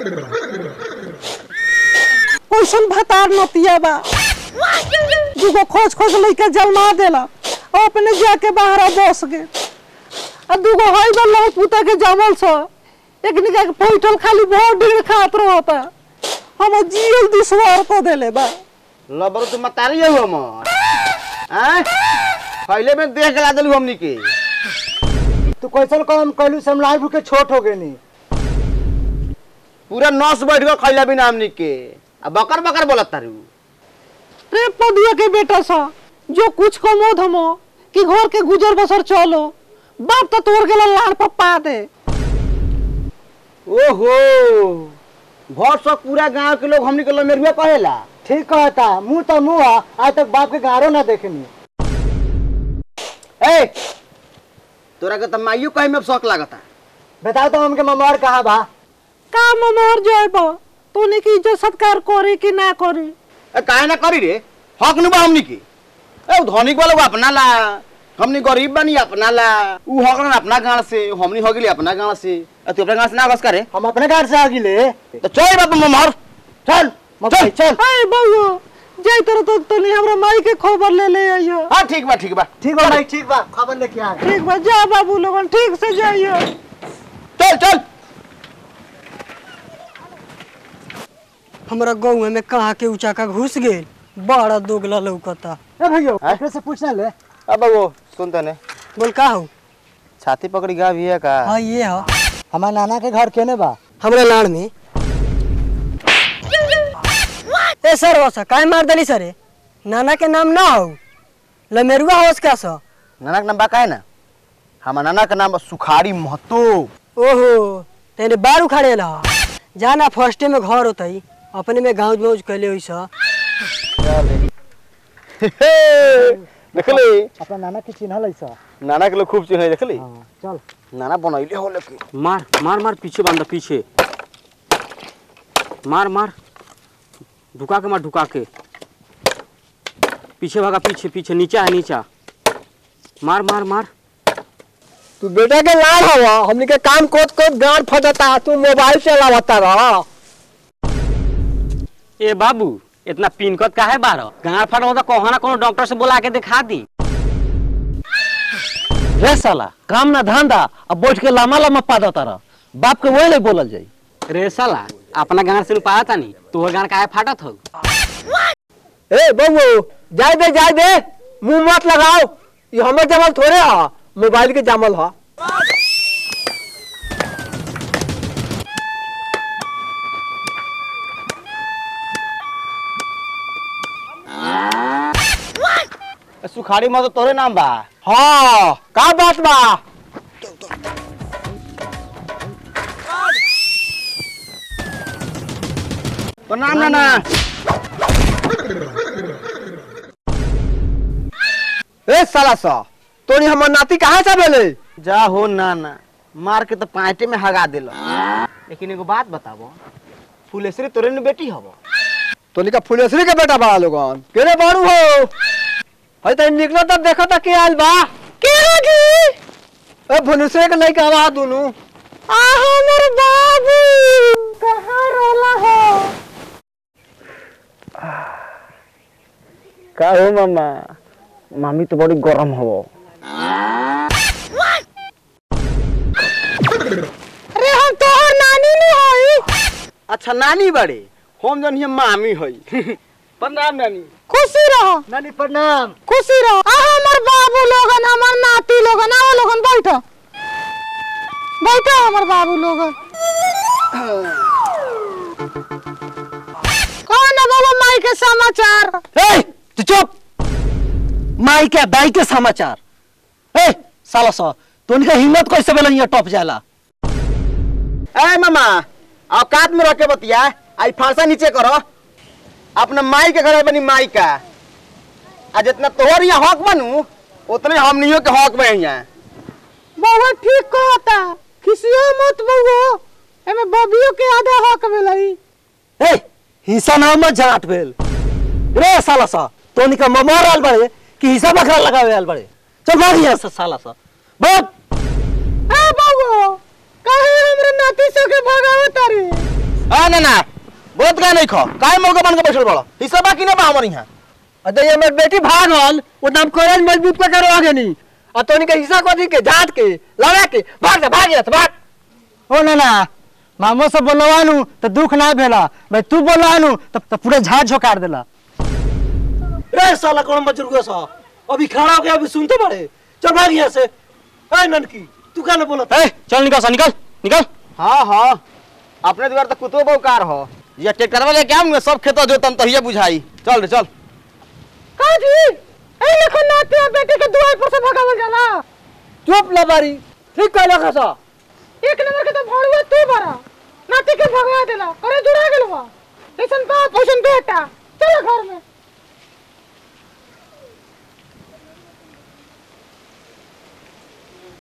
कैसन भतार नतिया बा दूगो खोज खोज लइके जलमा देला और अपने जाके बाहर बस गे आ दूगो हई बा लहू पुता के जमल छ एक निका के पैठल खाली बहुत डिग्री खात रहता हम जियल दुश्वार को देले बा लबर तू मतारी हो हमर हैं पहले में देख के ला देलू हमनी के तू कैसन काम कहलू से हम लाइफ के छोट हो गए नी पूरा नस बैठ गल खैला बिना हमनी के आ बकर बकर बोलत तारू रे पदिया के बेटा सा जो कुछ कमो धमो कि घर के गुजर बसर चलो बाप तो तोड़ गेला लाड़ पप्पा दे ओहो भर सब पूरा गांव के लोग हमनी के लमेरुआ कहेला ठीक कहता मुंह तो मुंह आ, आज तक बाप के गारो ना देखनी ए तोरा के त माइयो कहे में शौक लागता बताओ तो हमके ममर कहा बा का ममर जाएबा तोने की इज्जत सत्कार करे कि ना करे ए काहे ना करी रे हक न बा हमनी के ए उ धनिक वाला अपना ला हमनी गरीब बानी अपना ला उ हक ना अपना गांव से हमनी हो गेली अपना गांव से आ तू अपना गांव से ना बस करे हम अपने घर से आ गिले तो चल बाप ममहर चल मम्मी चल अरे बउआ जाई तर तो तनी हमरा माई के खबर ले ले आइयो हां ठीक बा ठीक बा ठीक बा भाई ठीक बा खबर लेके आ ठीक बा जा बाबू लोगन ठीक से जाइयो चल चल हमरा गाँव में कहा के ऊंचा का घुस गेल बड़ा दोगला लौकता ए भैया अपने से पूछना ले अब वो सुन तने बोल का हो छाती पकड़ी गा भी है का हाँ ये हो हमार नाना के घर केने बा हमरा लाड़ में ए सर वसा काय मार दली सरे नाना के नाम ना हो लमेरुआ होस का सा नाना का नाम बा का है ना हमार नाना का नाम बा सुखाड़ी महतो ओहो तेरे बार उखाड़े ला जाना फर्स्टे में घर होतई अपने में गाँव मौज कैले हुई सा देखले अपना नाना के चिन्ह लैसा नाना के लोग खूब चिन्ह देखले हाँ चल नाना बनैले हो लेकिन मार मार मार पीछे बांधा पीछे मार मार ढुका के मार ढुका के पीछे भागा पीछे पीछे नीचा है नीचा मार मार मार तू बेटा के लाड़ हवा हमने के काम कोत कोत गांड फटता तू मोबाइल चलावता रहा ए बाबू इतना पिनकत का है बारह गाँव फट होता कहो ना कोनो डॉक्टर से बुला के दिखा दी रे साला काम ना धंधा अब बैठ के लामा लामा पादा तारा बाप के वही ले बोलल जाई रे साला अपना गाँव से पाया था नहीं तोहर गाँव का फाटत हो ए बबू जाए दे जाए दे मुंह मत लगाओ ये हमर जमल थोड़े हा मोबाइल के जमल हा सुखाड़ी महतो तोरे नाम बा हाँ का बात बा प्रणाम नाना ए साला सा तोनी हमर नाती कहाँ से भेले जा हो नाना मार के तो पाँटे में हगा दिल लेकिन एगो बात बताबो फुलेश्वरी तोरे ने बेटी हबो तोनी का फुलेश्वरी के बेटा बा लोगन केने बाड़ू हो हई त निकलो तब देखो त के आइल बा के लगी ए फुलेश्वरी के नहीं कहवा दुनु आ हमर बाबू कहाँ रोला हो का हो मामा मामी तो बड़ी गरम हो अरे हम तोहर नानी नहीं हई अच्छा नानी बड़े हम जन हिया मामी हई प्रणाम नानी खुशी रहो नानी प्रणाम खुशी रहो आ हमर बाबू लोगन हमर नाती लोगन आओ लोगन बैठो बैठो हमर बाबू लोगन कौन है बाबा माई के समाचार ए तू चुप माई के दाई के समाचार ए साला सा तो उनका हिम्मत कैसे बेलन ये टॉप जाला ए मामा औकात में रह के बतिया आई फांसा नीचे करो अपना माई के घर बनी माई का आ जितना तोहर यहाँ हक बनू उतने हमनियों के हक में यहाँ बाबा ठीक कहता किसियो मत बउओ एमे बबियो के आधा हक मिलई ए हिस्सा ना मत जाट भेल रे साला सा तो उनका ममार आल बड़े कि हिस्सा बकरा लगावे आल बड़े चल भाग यहाँ से साला सा भाग ए बउओ काहे हमरे नाती से के भगावत रे ए ना ना बोलत का नहीं खो काय मौका बन के बैठल बड़ो हिस्सा बाकी ना बा हमर यहाँ अरे ये मेरी बेटी भागल वो नाम कॉलेज मजबूत पे करो आगे नहीं और तो इनके हिस्सा को दी के जात के लड़ा के भाग जा भाग जा भाग ओ ना ना मामो से बोलवानू तो दुख ना भेला भाई तू बोलवानू तो, तो पूरे झाड़ झोकार देला रे साला कौन बुजुर्ग सा अभी खड़ा हो गया अभी सुनते बड़े चल भाग यहाँ से ए ननकी तू क्या ना बोला ए चल निकल सा निकल निकल हाँ हाँ अपने द्वार तो कुतो बहुकार हो ये ट्रैक्टर वाले क्या होंगे सब खेतो जोतम तो हिये बुझाई चल रे चल काजी ए लेखन नाते बेटे के दुआर पर से भगावल जाला चुप लबारी ठीक कहला खसा एक नंबर के तो भड़ुआ तू बरा नाते के भगा देला अरे जुड़ा गेलवा ऐसन बाप ऐसन बेटा चल घर में